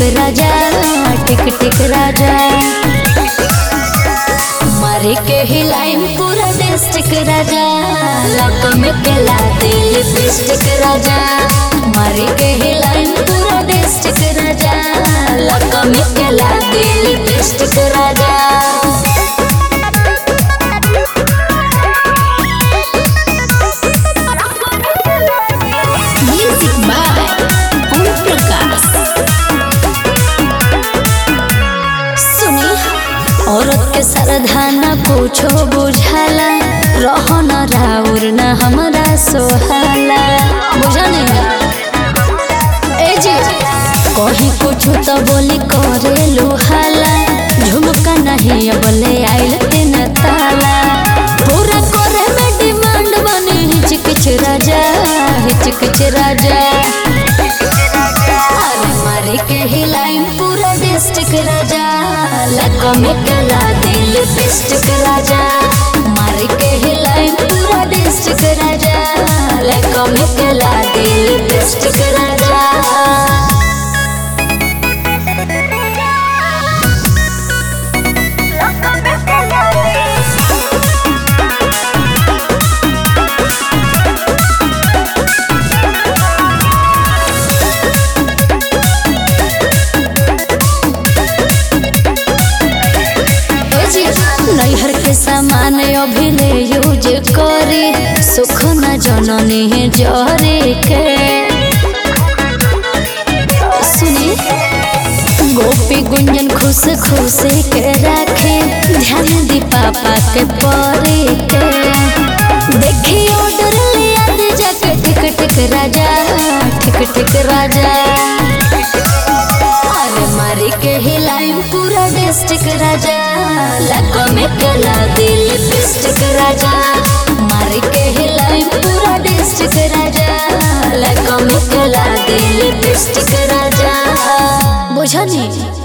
राजा टिक टिक राजा मारे के हिलाइम पूरा डिस्ट्रिक्ट राजा लक में केला दे लिपस्टिक राजा मारे के हिलाइम पूरा डिस्ट्रिक्ट राजा लक में केला दे लिपस्टिक राजा Music by Om Prakash. सुनी औरत के सरधाना पूछो बुझाला रहो न राउर न हमरा सोहाला बुझा नहीं ए जी कहीं कुछ तो बोली करे लुहाला झुमका नहीं बोले आइल तीन ताला पूरा करे में डिमांड बने हिचकिच राजा हिचकिच राजा अरे मारे के हिलाइम पूरा डिस्ट्रिक्ट राजा लको में कला दिल डिस्ट्रिक्ट राजा मारे के हिलाइम पूरा डिस्ट्रिक्ट राजा लको में कला दिल डिस्ट्रिक्ट राजा नैहर के सामान अभी ले यूज करे सुख न जननी जरे के सुनी गोपी गुंजन खुश खुश के रखे ध्यान दी पापा के परे के देखी ऑर्डर लिया दे जाके टिक टिक राजा टिक टिक राजा अरे मारी के हिलाइम पूरा डिस्ट्रिक्ट राजा लको में कला दिल डिस्ट्रिक्ट राजा मारी के हिलाइम पूरा डिस्ट्रिक्ट राजा लको में कला दिल डिस्ट्रिक्ट राजा बुझनी